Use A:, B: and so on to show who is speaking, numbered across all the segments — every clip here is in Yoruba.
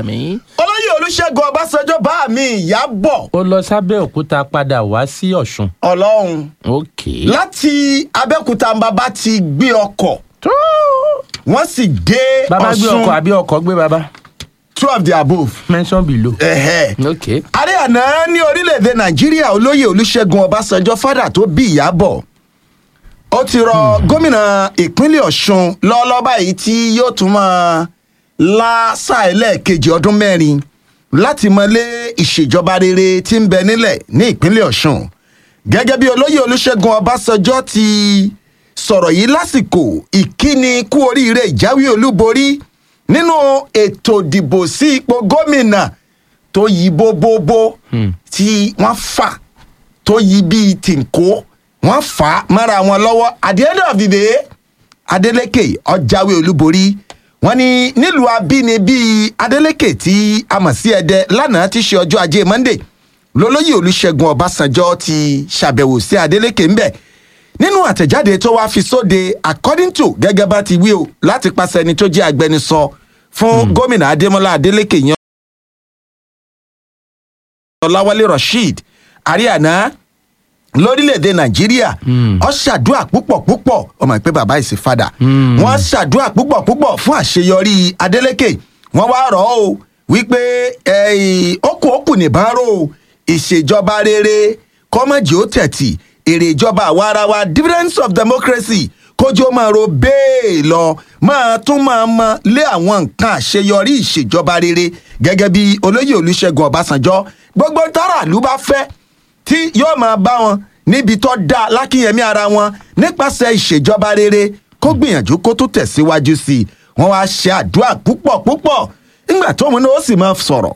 A: àmì.
B: olóyè olùṣègùn ọbásanjọ́ bá mi ìyábọ̀
A: ó lọ sábẹ́ òkúta padà wá sí ọ̀ṣun.
B: ọlọ́run
A: ok.
B: láti abẹ́òkúta bàbá ti gbé ọkọ̀
A: tó.
B: wọ́n sì dé
A: bàbá gbé ọkọ̀
B: ọ̀ṣun
A: àbí ọkọ̀ gbé bàbá.
B: two of the above.
A: mention below.
B: Ẹ̀hẹ́.
A: ok.
B: ààrẹ àná ní orílẹ̀-èdè nàìjíríà olóyè olùṣègùn ọbásanjọ́ fádà tó bí ìyábọ̀ ó ti rọ gómìnà ìpínlẹ̀ ọ̀ṣun lọ́ọ́lọ́ báyìí tí yóò tún máa la sáà ẹlẹ́ẹ̀kejì ọdún mẹ́rin láti mọlé ìṣèjọba rere tí ń bẹ nílẹ̀ ní ìpínlẹ̀ ọ̀ṣun gẹ́gẹ́ bí olóyè olùṣègùn ọbásanjọ́ ti sọ̀rọ̀ yìí lásìkò ìkíni kú oríire ìjáwé olúborí nínú ètò ìdìbò sí ipò gómìnà tó yí bóbóbó tí wọ́n fà tó yí bíi tìǹkó wọ́n fà á mọ́ra wọn lọ́wọ́ at the end of the day adeleke ọjàwé olúborí wọ́n ní nílùú abínibí adeleke tí a mọ̀ sí ẹdẹ lánàá tí ṣe ọjọ́ ajé monday lólóyè olùṣègùn ọbásanjọ́ ti ṣàbẹ̀wò sí adeleke ńbẹ̀ nínú àtẹ̀jáde tó wá fi sóde according to gẹ́gẹ́ bá ti wí o láti pàṣẹ ẹni tó jẹ́ agbẹnusọ fún gómìnà adémọlá adeleke yan ọláwálé rasheed ariana lórílẹ̀‐èdè nàìjíríà ọ ṣàdúrà púpọ̀ púpọ̀ ọmọ ìpè bàbá ìsìfadà wọ́n ṣàdúrà púpọ̀ púpọ̀ fún àṣeyọrí adeleke wọ́n wá rọ̀ ọ́ o wípé okùn okùn nìbọn rò ó ìṣèjọba rere kọ́mọ̀jì ó tẹ̀tì èrè ìjọba àwa ara wa dividends of democracy kójú ó máa ro bẹ́ẹ̀ lọ máa tún máa mọ lé àwọn nǹkan àṣeyọrí ìṣèjọba rere gẹ́gẹ́ bí olóyè olùṣègùn ọbásanjọ́ gbogbo táràlú bá fẹ́ tí yóò máa bá wọn níbi tó dáa lákìyẹmí ara wọn nípasẹ̀ ìṣèjọba rere kó gbìyànjú kó tó tẹ̀síwájú sí i wọ́n wá ṣe àdúrà púpọ̀ púpọ̀ nígbà tóun náà ó sì máa sọ̀rọ̀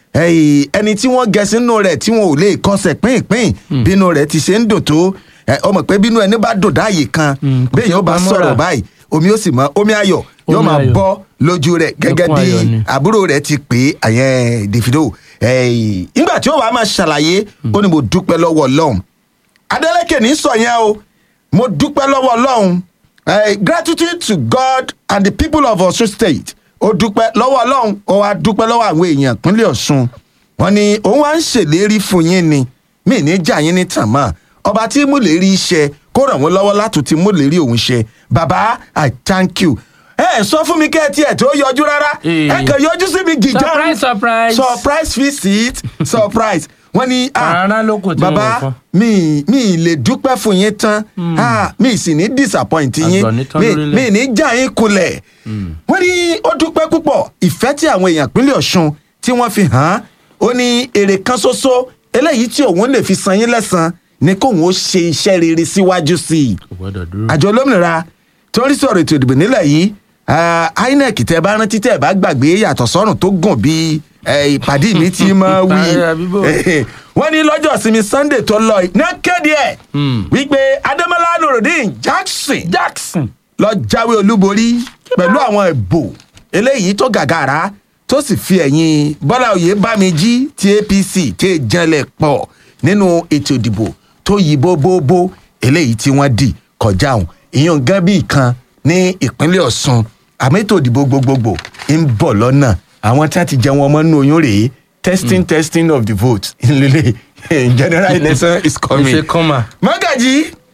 B: ẹni tí wọ́n gẹ sínú rẹ̀ tí wọn ò lè kọsẹ̀ pínpín bínú rẹ̀ ti ṣe ń dùn tó ọmọ pé bínú ẹni bá dùn dáàyè kan bẹ́ẹ̀ yóò bá sọ̀rọ̀ báyìí omi ó sì mọ omi ayọ̀ yóò máa bọ́ lójú rẹ̀ gẹ́gẹ́ bí àbúrò rẹ̀ ti pè é àyẹn davido nígbà tí ó wàá máa ṣàlàyé ó ní mo dúpẹ́ lọ́wọ́ ọlọ́run adeleke ní sọ yẹn o mo dúpẹ́ lọ́wọ́ ọlọ́run gratitude to god and the people of osun state ó dúpẹ́ lọ́wọ́ ọlọ́run ó wá dúpẹ́ lọ́wọ́ àwọn èèyàn ìpínlẹ̀ ọ̀ṣun wọn ni òun wá ń ṣèlérí fún yín ni mí ní jà yín ní tàn mọ́ ọba tí mo lè rí iṣẹ́ kó ràn wọ́n lọ́wọ́ látò tí mo lè rí òun ṣe baba i thank you ẹ sọ fún mi kẹ́ ẹ tiẹ̀ tó yọjú rárá ẹ kàn yọjú sí mi gìjà
A: surprise surprise
B: surprise visit surprise wọ́n ní
A: Àràrá ló kù tí wọ́n
B: baba
A: fọ́.
B: mi mi lè dúpẹ́ fún yín tán ah, mi sì ní disappoint yín
A: Àgbọ̀n ní tán
B: mi
A: lórílẹ̀.
B: mi ní já yín kulẹ̀ wọ́n ní ó dúpẹ́ púpọ̀ ìfẹ́ tí àwọn èèyàn ìpínlẹ̀ ọ̀ṣun tí wọ́n fi hàn án ó ní èrè kan ṣoṣo eléyìí tí òun lè fi san yín lẹ́sàn-án ni kóun ó ṣe iṣẹ́ rere síwájú sí i
A: kò gbọ́dọ̀ dúró.
B: àjọ olómìnira tó ń rí sọ̀rọ̀ ètò ìdìbò nílẹ̀ yìí ah, inec tẹ bá rántí tẹ bá gbàgbé yàtọ̀ sọ́run tó gùn bí eh, ìpàdé mi ti máa wí
A: Ìpàdé àbíbò.
B: wọ́n ní lọ́jọ́ ìsinmi sunday tó lọ yìí náà kéde ẹ̀ wípé adémọlá nurudeen jackson
A: jackson
B: lọ jáwé olúborí pẹ̀lú àwọn ìbò eléyìí tó gàgàrà tó sì fi ẹ̀yìn bọ́lá oyè bámijí ti apc tẹ́ janlẹ̀ pọ̀ nínú ètò ìdìbò tó yí bóbóbó eléyìí tí wọ́n dì kọjá òun ìyọ̀n gan bí kan ní ìpínlẹ̀ ọ̀sùn àmọ́ ètò ìdìbò gbogbogbò ń bọ̀ lọ́nà àwọn tí wọ́n ti jẹun ọmọ nínú oyún rèé testing testing of the vote ńlẹ́lẹ̀ general election is coming.
A: ìṣe kọ́mà.
B: mọ́gàjì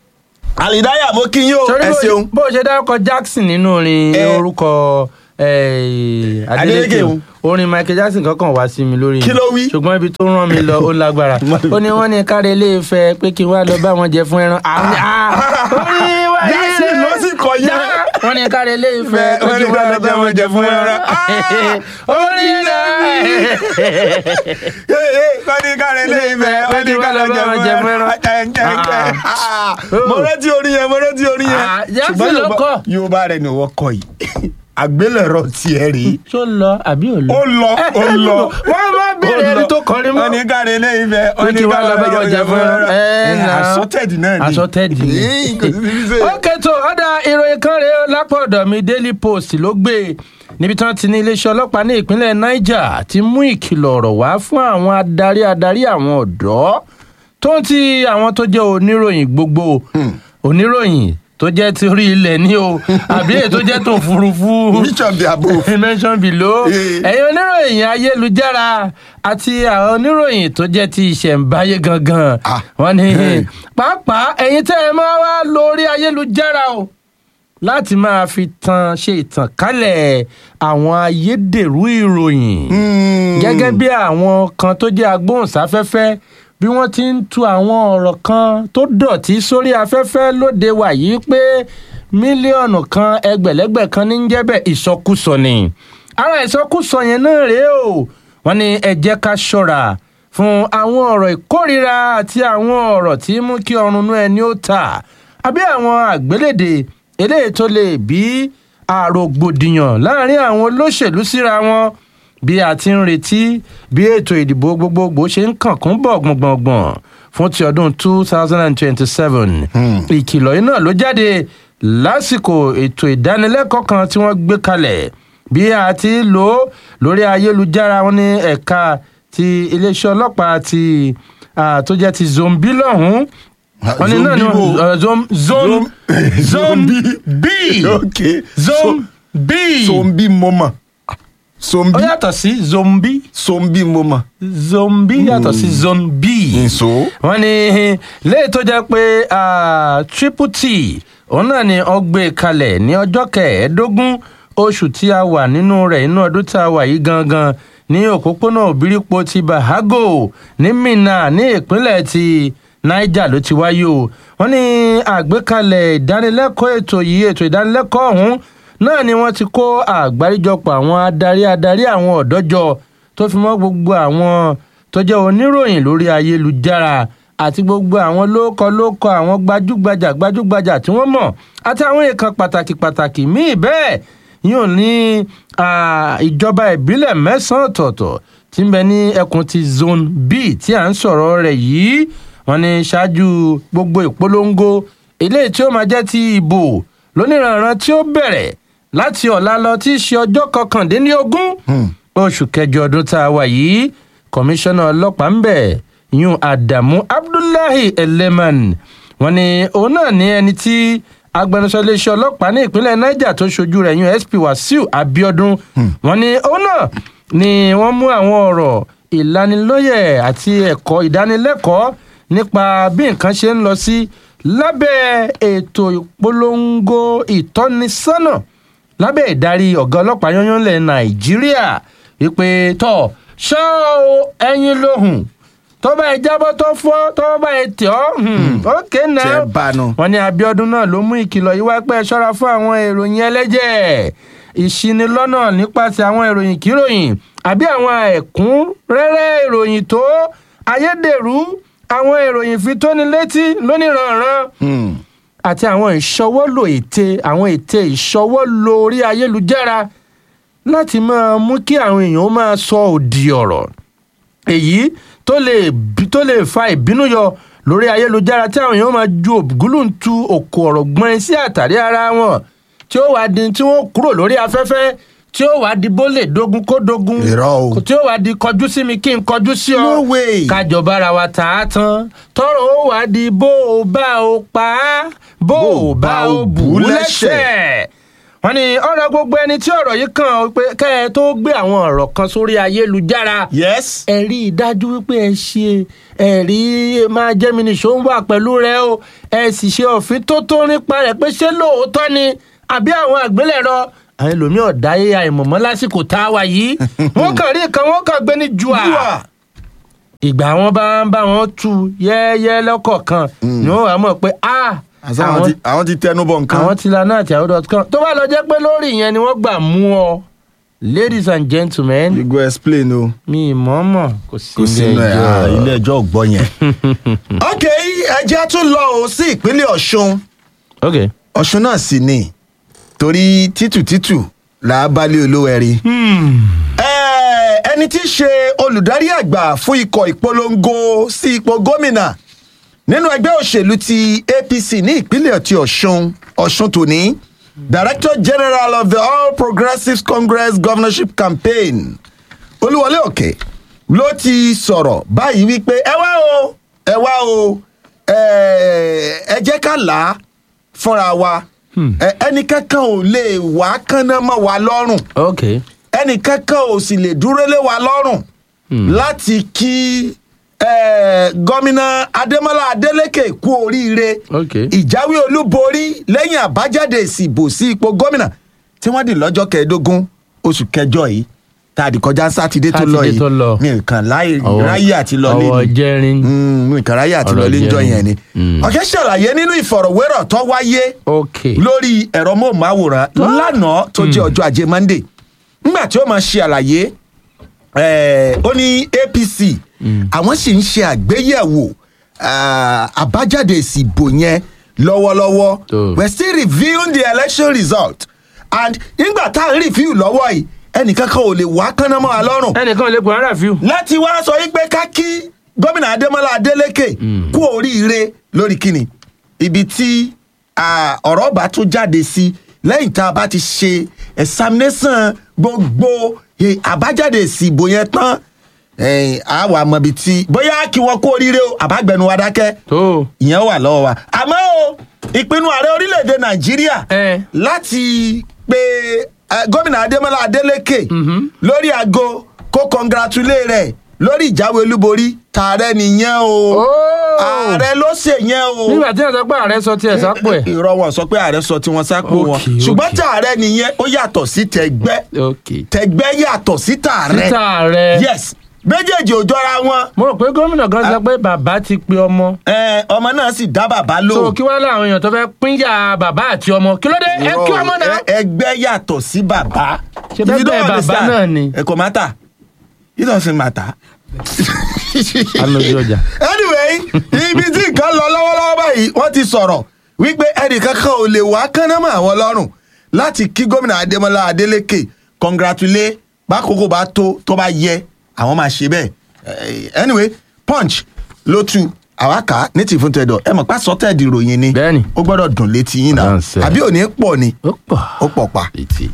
B: àlìdáyà mo kí yín o
A: torí
B: ẹ
A: bó-
B: ṣeun.
A: bó o ṣe dárúkọ jackson nínú orin
B: Eh.
A: orúkọ eh,
B: Adeleke
A: adeleke
B: o.
A: orin michael jackson kankan wá sí mi lórí
B: Kí ló wí?
A: ṣùgbọ́n ibi tó rán mi lọ ó lágbára ó ní wọ́n ní káre ilé ìfẹ́ pé kí n wá lọ bá wọn jẹ fún ẹran àwọn orin wa yìí
B: Jackson ló sì kọ yẹn.
A: wọ́n ní káre ilé ìfẹ́ pé kí n wá lọ bá wọn jẹ fún ẹran orin náà
B: wọ́n ní káre ilé ìfẹ́ wọ́n ní káre jẹ fún ẹran. mo rántí orin yẹn mo rántí orin yẹn.
A: Ah, Jackson
B: Ṣùgbọ́n
A: ló
B: Yorùbá-
A: kọ.
B: yorùbá rẹ ni wọ́n kọ yìí àgbélẹ̀rọ tiẹ̀ rèé.
A: ṣó lọ àbí ò lọ.
B: ó lọ ó lọ.
A: wọ́n máa bèrè ẹni tó kọrin mọ́.
B: wọ́n ní káre ilé ìfẹ́
A: pé kí wọ́n lọ bá wọn jẹ fún ẹran. ẹ náà
B: àsọtẹ́ẹ̀dì náà ni.
A: àsọtẹ́ẹ̀dì ni.
B: Yìí, kò sí ní ṣe.
A: ó kẹtọ ọdà ìròyìn kan rèé lápò ọ̀dọ̀ mi daily post ló gbé e. níbi tí wọ́n ti ní iléeṣẹ́ ọlọ́pàá ní ìpínlẹ̀ niger ti mú ìkìlọ̀ ọ̀rọ̀ wá fún àwọn adarí adarí àwọn ọ̀dọ́ tó ń ti àwọn tó jẹ́ oníròyìn gbogbo oníròyìn tó jẹ́ ti orí ilẹ̀ ní o àbí èyí tó jẹ́ tó òfurufú
B: which of the above.
A: mention below
B: Eh.
A: ẹ̀yin oníròyìn ayélujára àti àwọn oníròyìn tó jẹ́ ti ìṣẹ̀ǹbáyé gangan
B: Ah.
A: wọ́n ní
B: Eh.
A: pàápàá ẹ̀yin tẹ́ ẹ máa wá lórí ayélujára o láti máa fi tan ṣe ìtànkálẹ̀ àwọn ayédèrú ìròyìn
B: Hmm.
A: gẹ́gẹ́ bí àwọn kan tó jẹ́ agbóhùnsáfẹ́fẹ́ bí wọ́n ti ń tu àwọn ọ̀rọ̀ kan tó dọ̀tí sórí afẹ́fẹ́ lóde wà yìí pé mílíọ̀nù kan ẹgbẹ̀lẹ́gbẹ̀ kan ní ń jẹ́ bẹ́ẹ̀ ìsọkúsọ ni ara ìsọkúsọ yẹn náà rèé o wọ́n ní ẹ jẹ́ ká ṣọ́ra fún àwọn ọ̀rọ̀ ìkórìíra àti àwọn ọ̀rọ̀ tí mú kí ọrùn inú ẹni ó ta àbí àwọn àgbélédè eléyìí tó lè bí àrògbòdìyàn láàrin àwọn olóṣèlú síra wọn bí a ti ń retí bí ètò ìdìbò gbogbogbò ṣe ń kànkún bọ̀ gbọ̀ngbọ̀ngbọ̀n fún ti ọdún two thousand and twenty-seven ìkìlọ̀ yìí náà ló jáde lásìkò ètò ìdánilẹ́kọ̀ọ́ kan tí wọ́n gbé kalẹ̀ bí a ti lò ó lórí ayélujára wọn ní ẹ̀ka ti iléeṣẹ́ ọlọ́pàá ti ah, tó jẹ́ ti zombi lọ́hùn-ún wọ́n ní náà ni
B: Zombi wo?
A: wọ́n zom zom zombi b
B: okay
A: zombi
B: sombi mọ́mọ́
A: ó
B: sombi
A: yàtọ̀ sí zombi
B: sombi mọ́mọ́.
A: zombi yàtọ̀ sí zombi.
B: nso.
A: wọ́n ní léyìí tó jẹ́ pé ah, triple t òun náà ni ó gbé kalẹ̀ ní ọjọ́ kẹẹ̀ẹ́dógún oṣù tí a wà nínú rẹ̀ inú ọdún tí a wà yìí gangan ní òpópónà òbírípo ti bahago ní minna ní ìpínlẹ̀ ti niger ló ti wáyé o wọ́n ní àgbékalẹ̀ ìdánilẹ́kọ̀ọ́ ètò yìí ètò ìdánilẹ́kọ̀ọ́ ọ̀hún náà ni wọ́n ti kó àgbáríjọpọ̀ àwọn adarí adarí àwọn ọ̀dọ́ jọ tó fi mọ́ gbogbo àwọn tó jẹ́ oníròyìn lórí ayélujára àti gbogbo àwọn lóókọ lóókọ àwọn gbajúgbajà gbajúgbajà tí wọ́n mọ̀ àti àwọn èèkàn pàtàkì pàtàkì míì bẹ́ẹ̀ yóò ní ah, ìjọba ìbílẹ̀ mẹ́sàn-án ọ̀tọ̀ọ̀tọ̀ tí ń bẹ ní ẹkùn ti zone b tí à ń sọ̀rọ̀ rẹ̀ yìí wọ́n ní ṣáájú gbogbo ìpolongo eléyìí tí ó máa jẹ́ ti ìbò lóníranran tí ó bẹ̀rẹ̀ láti ọ̀la lọ tí í ṣe ọjọ́ kọkàndínlógún oṣù kẹjọ ọdún tá a wà yìí kọmíṣánná ọlọ́pàá ń bẹ̀ yún adamu abdullahi eleman wọ́n ní òun náà ní ẹni tí agbẹnusọ iléeṣẹ́ ọlọ́pàá ní ìpínlẹ̀ niger tó ṣojú rẹ̀ yún sp wasiu abiodun wọ́n ní òun náà ni wọ́n mú àwọn ọ̀rọ̀ ìlanilóyè àti ẹ̀kọ́ ìdánilẹ́kọ̀ọ́ nípa bí nǹkan ṣe ń lọ sí lábẹ́ ètò ìpolongo ìtọ́nisọ́nà lábẹ́ ìdarí ọ̀gá ọlọ́pàá yányán lẹ̀ nàìjíríà wípé tọ̀ ṣọ́ o ẹyin lóhùn tó bá ẹ jábọ́ tó fọ́ tó bá ẹ tẹ̀ ọ́ ókè náà
B: Tẹ́ bánu.
A: wọ́n ní abiodun náà ló mú ìkìlọ̀ yìí wá pé ẹ ṣọ́ra fún àwọn ìròyìn ẹlẹ́jẹ̀ ìṣinilọ́nà nípasẹ̀ àwọn ìròyìn kíròyìn àbí àwọn ẹ̀kúnrẹ́rẹ́ ìròyìn tó ayédèrú àwọn ìròyìn fitónilétí lóníranran
B: Hmm.
A: àti àwọn ìṣọwọ́lò ète àwọn ète ìṣọwọ́lò orí ayélujára láti máa mú kí àwọn èèyàn ó máa sọ òdì ọ̀rọ̀ èyí tó lè bí- tó lè fa ìbínú yọ lórí ayélujára tí àwọn èèyàn máa ju ògúlùntu òkò ọ̀rọ̀ gbọ́n sí àtàrí ara wọn tí ó wàá di tí wọ́n kúrò lórí afẹ́fẹ́ tí ó wàá di bó lè dogun kó dogun
B: Irọ́ o.
A: tí ó wàá di kọjú sí mi kí n kọjú sí ọ
B: No way.
A: kájọba ara wa tà á tán tọrọ ó wàá di bó o bá o pa á bó o bá o bù ú lẹ́sẹ̀ wọ́n ní ọ̀rọ̀ gbogbo ẹni tí ọ̀rọ̀ yìí kàn ó pé kẹ́ ẹ tó gbé àwọn ọ̀rọ̀ kan sórí ayélujára
B: yes.
A: ẹ rí i dájú wípé ẹ ṣe ẹ̀rí máa jẹ́ mi nìṣó ń wà pẹ̀lú rẹ o ẹ sì ṣe òfin tó tó nípa rẹ̀ pé ṣé lóòótọ́ ni àbí àwọn àgbélẹ̀rọ àwọn ẹlòmíràn dáyé àìmọ̀mọ́ lásìkò tá a wà yìí wọ́n kàn rí nǹkan wọ́n kàn gbé ní jùà
B: Jùà.
A: ìgbà wọn bá ń bá wọn tu yẹ́ẹ́yẹ́ lọ́kọ̀ọ̀kan ni wọ́n wà mọ̀ pé ah
B: àṣà àwọn ti àwọn ti tẹnu bọ nǹkan.
A: àwọn ti lana àti àwọn dot com tó bá lọ jẹ́ pé lórí ìyẹn ni wọ́n gbà mú ọ ladies and gentlemen
B: you go explain o.
A: mi ì mọ̀ mọ̀ kò sí
B: kò sínú ẹ̀ ah, ilé ẹjọ́ ò gbọ́ yẹn. ok ẹjẹ́ tún lọ o sí ìpínlẹ̀ ọ̀ṣun
A: ok
B: ọ̀ṣun náà sì ni torí títù títù là á bá lé olówó ẹ̀rí. Ẹ, ẹni tí í ṣe olùdarí àgbà fún ikọ̀ ìpolongo sí ipò gómìnà nínú ẹgbẹ́ òṣèlú ti apc ní ìpínlẹ̀ ti ọ̀ṣun ọ̀ṣun tòní director general of the all progressives congress governorship campaign olúwọlé òkè ló ti sọ̀rọ̀ báyìí wípé ẹ wá o ẹ wá o ẹ ẹ jẹ́ ká là á fúnra wa ẹ- ẹnì kankan ò lè wá kánná mọ́ wa lọ́rùn
A: ok
B: ẹnì kankan ò sì lè dúró lé wa lọ́rùn láti kí eh, gómìnà adémọlá adélèké kú oríire
A: Ok.
B: ìjáwé olúborí lẹ́yìn àbájáde ìsìbò sí ipò gómìnà tí wọ́n dì lọ́jọ́ kẹẹ̀ẹ́dógún oṣù kẹjọ yìí tá a di kọjá sátidé tó lọ
A: Sátidé
B: yìí
A: tó lọ.
B: mi nǹkan láì
A: Ọwọ́-
B: ráyè àti lọ lé
A: ọwọ́
B: ni
A: jẹ́rin.
B: Mm, mi nǹkan ráyè àti
A: Ọ̀rọ̀
B: lọ lé níjọ
A: jẹ́rin.
B: yẹn ni
A: Mm.
B: ọ̀kẹ́ ṣàlàyé nínú ìfọ̀rọ̀wérọ̀ tó wáyé
A: ok
B: lórí ẹ̀rọ móhùnmáwòrán lánàá tó jẹ́ ọjọ́ ajé monday nígbà tí ó máa ṣe àlàyé eh, ó ní apc àwọn sì ń ṣe àgbéyẹ̀wò ah, àbájáde ìsìbò yẹn lọ́wọ́lọ́wọ́
A: Tó.
B: we are still reviewing the election result and nígbà tá à ń review lọ́wọ́ yìí ẹnìkan kan ò lè wá kánná mọ́ wa lọ́rùn
A: ẹnìkan lè pọ̀ ara fi
B: láti wá sọ wípé ká kí gómìnà adémọlá adélèké kú oríire lórí kíni ibi tí ah, ọ̀rọ̀ bá tún jáde sí lẹ́yìn tá a bá ti ṣe examination gbogbo eh, àbájáde ìsìbò yẹn tán eh, a wà mọ̀ ibi tí bóyá kí wọ́n kú oríire o àbágbẹ̀nu wa dákẹ́
A: tó
B: ìyẹn wà lọ́wọ́ wa àmọ́ o ìpinnu ààrẹ orílẹ̀-èdè nàìjíríà
A: ẹ
B: láti pe eh, gómìnà adémọlá adélèké lórí aago kó congratulate rẹ lórí ìjáwé olúborí tààrẹ nìyẹn o ààrẹ ló ṣe yẹn o
A: nígbà tí ẹ sọ pé ààrẹ sọ tiẹ̀ sápò ẹ̀
B: irọ́ wọn sọ pé ààrẹ sọ tí wọ́n sápò wọn
A: Okay,
B: ṣùgbọ́n
A: okay.
B: tààrẹ nìyẹn ó yàtọ̀ sí tẹ̀gbẹ́
A: ok
B: tẹ̀gbẹ́ yàtọ̀ sí tààrẹ
A: títà rẹ
B: yes méjèèjì ò jọra wọn
A: mo rò pé gómìnà kan sọ pé bàbá ti pe ọmọ
B: Eh, ọmọ náà sì dá bàbá lò
A: so kí wàá láwọn èèyàn tó fẹ́ pínyà bàbá àti ọmọ kí ló dé ẹ kí ọmọ náà.
B: Ẹ- ẹgbẹ́ yàtọ̀ sí bàbá.
A: Ṣé bẹ́ẹ̀
B: If you don't
A: bẹ́ẹ̀ bàbá
B: understand,
A: náà ni?
B: ẹ kò matter it doesn't matter.
A: alójú ọjà.
B: anyway ibi tí nǹkan lọ lọ́wọ́lọ́wọ́ báyìí wọ́n ti sọ̀rọ̀ wípé ẹnìkan kan ò lè wá kánámọ́ àwọn lọ́rùn láti kí gómìnà adémọlá adélèké congratulate bákòókò bá tó tó bá yẹ àwọn máa ṣe bẹ́ẹ̀ Eh, anyway punch ló tu àwa kà á ní tìfún tẹ̀dọ̀ ẹ mọ̀ pé sọ́tẹ̀dì ìròyìn ni
A: Bẹ́ẹ̀ni.
B: ó gbọ́dọ̀ dùn létí yín náà
A: Dáńsẹ̀.
B: àbí òní pọ̀ ni
A: ó pọ̀
B: ó pọ̀ pa.
A: létí.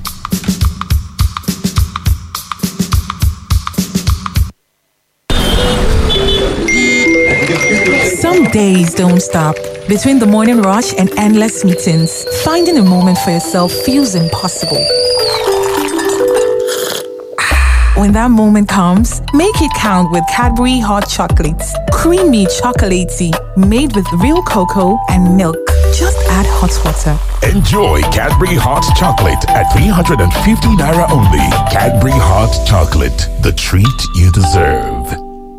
C: Some days don't stop. Between the morning rush and endless meetings, finding a moment for yourself feels impossible. When that moment comes, make it count with Cadbury Hot Chocolates. Creamy chocolatey, made with real cocoa and milk. Just add hot water.
D: Enjoy Cadbury Hot Chocolate at 350 Naira only. Cadbury Hot Chocolate, the treat you deserve.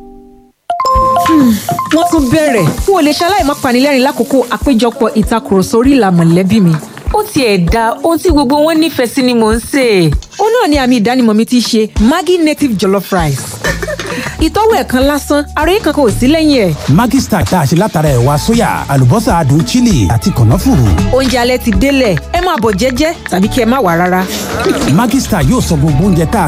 E: wọ́n tún bẹ̀rẹ̀ n ò lè ṣaláì má panilẹ́rìn lákòókò àpéjọpọ̀ ìtakùrọ̀sọ orí ìlà mọ̀lẹ́bí mi.
F: ó tiẹ̀ da ohun tí gbogbo wọn nífẹ̀ẹ́ sí ni mò ń sè é.
E: ó náà ni àmì ìdánimọ̀ mi ti ṣe maggi native jollof rice. ìtọ́wò ẹ̀ kan lásán ara yìí kankan ò sí lẹ́yìn ẹ̀.
G: Maggi Star tá a ṣe látara ẹ̀wà sóyà àlùbọ́sà adùn chili àti kànáfùrù.
E: oúnjẹ alẹ́ ti délẹ̀ ẹ máa bọ̀ jẹ́jẹ́ tàbí kí ẹ má wà rárá.
G: Maggi Star yóò sọ gbogbo oúnjẹ tá a